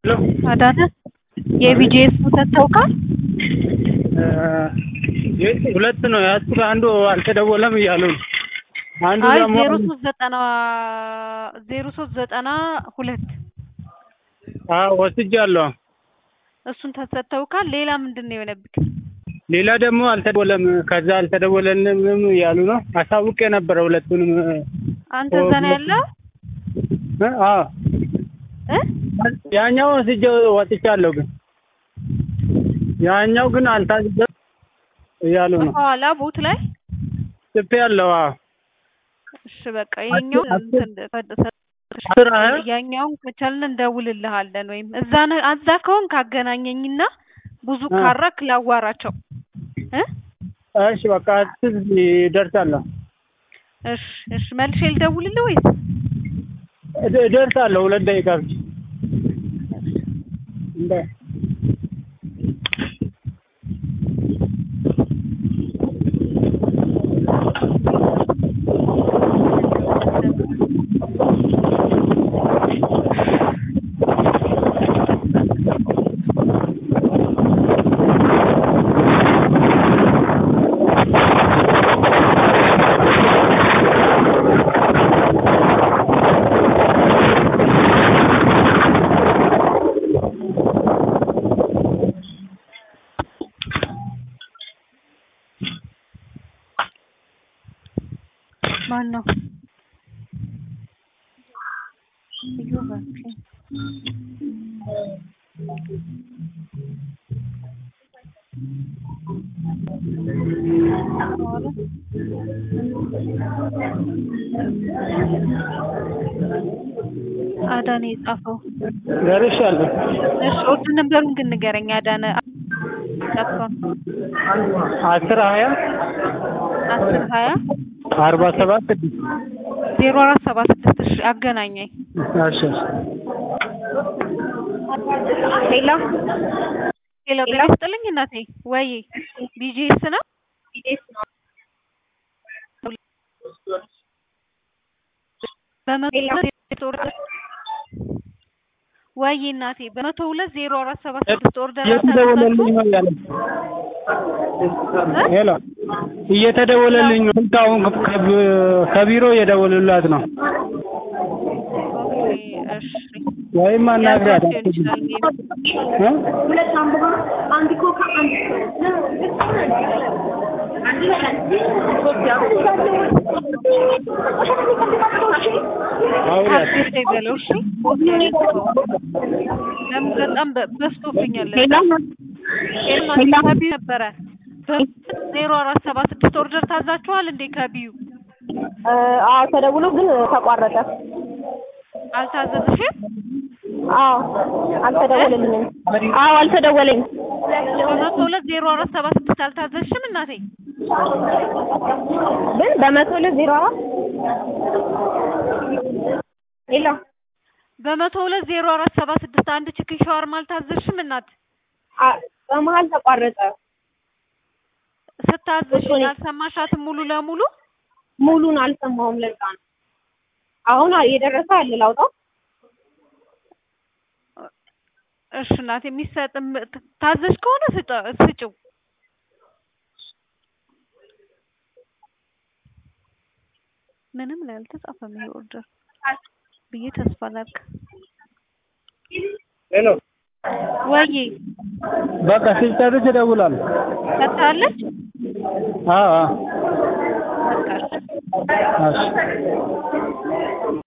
አዳነ የቢጂኤስ ወተት ታውቃል? ሁለት ነው ያዝኩት። አንዱ አልተደወለም እያሉ ነው። አንዱ አይ ደግሞ ዜሮ ሶስት ዘጠና ዜሮ ሶስት ዘጠና ሁለት አዎ ወስጃለሁ። እሱን ተሰጥተውካል። ሌላ ምንድን ነው የሆነብክ? ሌላ ደግሞ አልተደወለም። ከዛ አልተደወለንም እያሉ ነው። አሳውቄ ነበረ ሁለቱንም። አንተ እዛ ነው ያለው እ? አዎ እ? ያኛው ወስጄ ወጥቻለሁ፣ ግን ያኛው ግን አልታዘዘም እያሉ ነው። በኋላ ቦት ላይ ጽፌ ያለው አዎ እሺ በቃ ይሄኛው አስር- እንትን አስር ሀያ ያኛውን ከቻልን እንደውልልሃለን ወይም እዛ ነ- እዛ ከሆንክ አገናኘኝና ብዙ እ። ካረክ ላዋራቸው እ እሺ በቃ አስር እደርሳለሁ እሺ እሺ መልሼ ልደውልልህ ወይስ እደ- እደርሳለሁ። ሁለት ደቂቃ ብቻ እንደ ማን ነው? እዮብ ኦኬ። አዳነ የጻፈው ደርሻለሁ። እሺ ኦርድ ነበሩን ግን ንገረኝ አዳነ ጻፈው አስር ሀያ አስር ሀያ አርባ ሰባት ስድስት ዜሮ አራት ሰባ ስድስት እሺ አገናኘኝ እሺ እሺ ሌላ ሄሎ ጤና ይስጥልኝ እናቴ ወይ ቢጂኤስ ነው በመቶ ሁለት ኦርደር ወይ እናቴ በመቶ ሁለት ዜሮ አራት ሰባ ስድስት ኦርደር እየተደወለልኝ ነው ያለ ሄሎ እየተደወለልኝ ነው። ስልክ አሁን ከብ- ከቢሮ እየደወሉላት ነው። ኦኬ እሺ ወይም አናግሪያት ያልኳት ሊሆን ይችላል ሜይ ቢ። እ? ሁለት አምቦ አንድ ኮካ አንድ አውሪያት ሀፒ በለው እሺ ለምን በጣም በ- በዝቶብኛል ሄሎ ከቢዩ ነበረ ዜሮ አራት ሰባ ስድስት ኦርደር ታዛችኋል እንዴ ከቢዩ አዎ ተደውሎ ግን ተቋረጠ። አልታዘዝሽም አዎ አልተደወለልኝም። አዎ አልተደወለኝ። በመቶ ሁለት ዜሮ አራት ሰባ ስድስት አልታዘዝሽም እናቴ ግን በመቶ ሁለት ዜሮ አራት ሌላ በመቶ ሁለት ዜሮ አራት ሰባ ስድስት አንድ ቺክን ሻወርማ አልታዘዝሽም እናት አ- በመሀል ተቋረጠ። ስታዝሽኝ አልሰማሻትም ሙሉ ለሙሉ ሙሉን አልሰማሁም። ለዛ ነው አሁን የደረሰ አለ ላውጣው። እሺ እናቴ የሚሰጥም ታዘሽ ከሆነ ስጠ- ስጭው ምንም ላይ አልተጻፈም ይሄ ኦርደር ብዬ ተስፋ ላድርግ ሄሎ ወይ በቃ ሲጨርስ እደውላለሁ። ሰጥታለች አዎ አዎ በቃ እሺ። እሺ